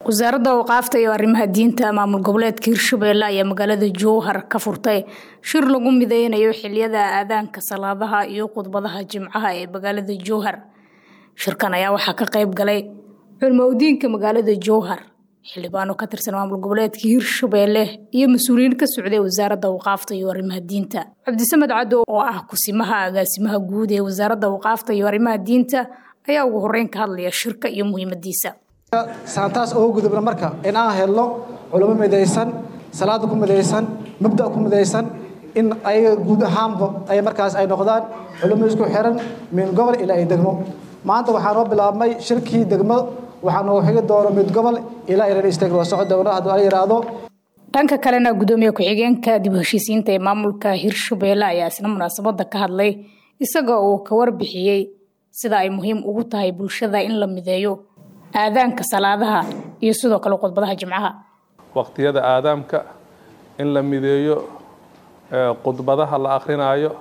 wasaaradda awqaafta iyo arrimaha diinta maamul goboleedka hirshabelle ayaa magaalada jowhar ka furtay shir lagu mideynayo xiliyada aadaanka salaadaha iyo khudbadaha jimcaha ee magaalada jowhar shirkan ayaa waxaa ka qayb galay culmowdiinka magaalada jowhar xildhibaano ka tirsan maamul goboleedka hirshabelle iyo mas-uuliyiin ka socday wasaaradda awqaafta iyo arrimaha diinta cabdisamed caddo oo ah kusimaha agaasimaha guud ee wasaaradda awqaafta iyo arrimaha diinta ayaa ugu horeyn ka hadlaya shirka iyo muhiimadiisa saantaas oo gudubna marka in aan helno culamo midaysan salaada ku midaysan mabda ku midaysan in ayaga guud ahaanba ay markaas ay noqdaan culamo isku xiran min gobol ilaa ay degmo maanta waxaa noo bilaabmay shirkii degmo waxaa noo xigi doono mid gobol ilaa iran isteg waa socod doona hadduu la yidhaahdo dhanka kalena gudoomiye ku-xigeenka dib u heshiisiinta ee maamulka hirshabelle ayaa isna munaasabada ka hadlay isaga oo ka warbixiyey sida ay muhiim ugu tahay bulshada in la mideeyo aadaanka salaadaha iyo sidoo kale khudbadaha jimcaha waqtiyada aadaamka in la mideeyo khudbadaha la akrinaayo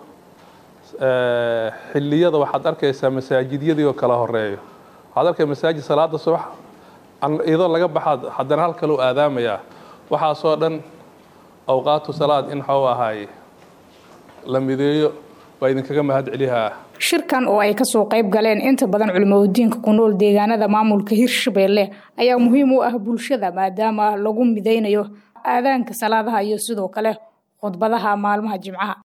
xiliyada waxaad arkaysaa masaajidyadii oo kala horeeyo waxaad arkay masaajid salaada subax iyadoo laga baxaad haddana hal kale u aadaamayaa waxaasoo dhan awqaatu salaad in waxau ahaaye la mideeyo waa idinkaga mahad celihaa shirkan oo ay kasoo qayb galeen inta badan culimadiinka ku nool deegaanada maamulka hirshabelle ayaa muhiim u ah bulshada maadaama lagu mideynayo aadaanka salaadaha iyo sidoo kale khudbadaha maalmaha jimcaha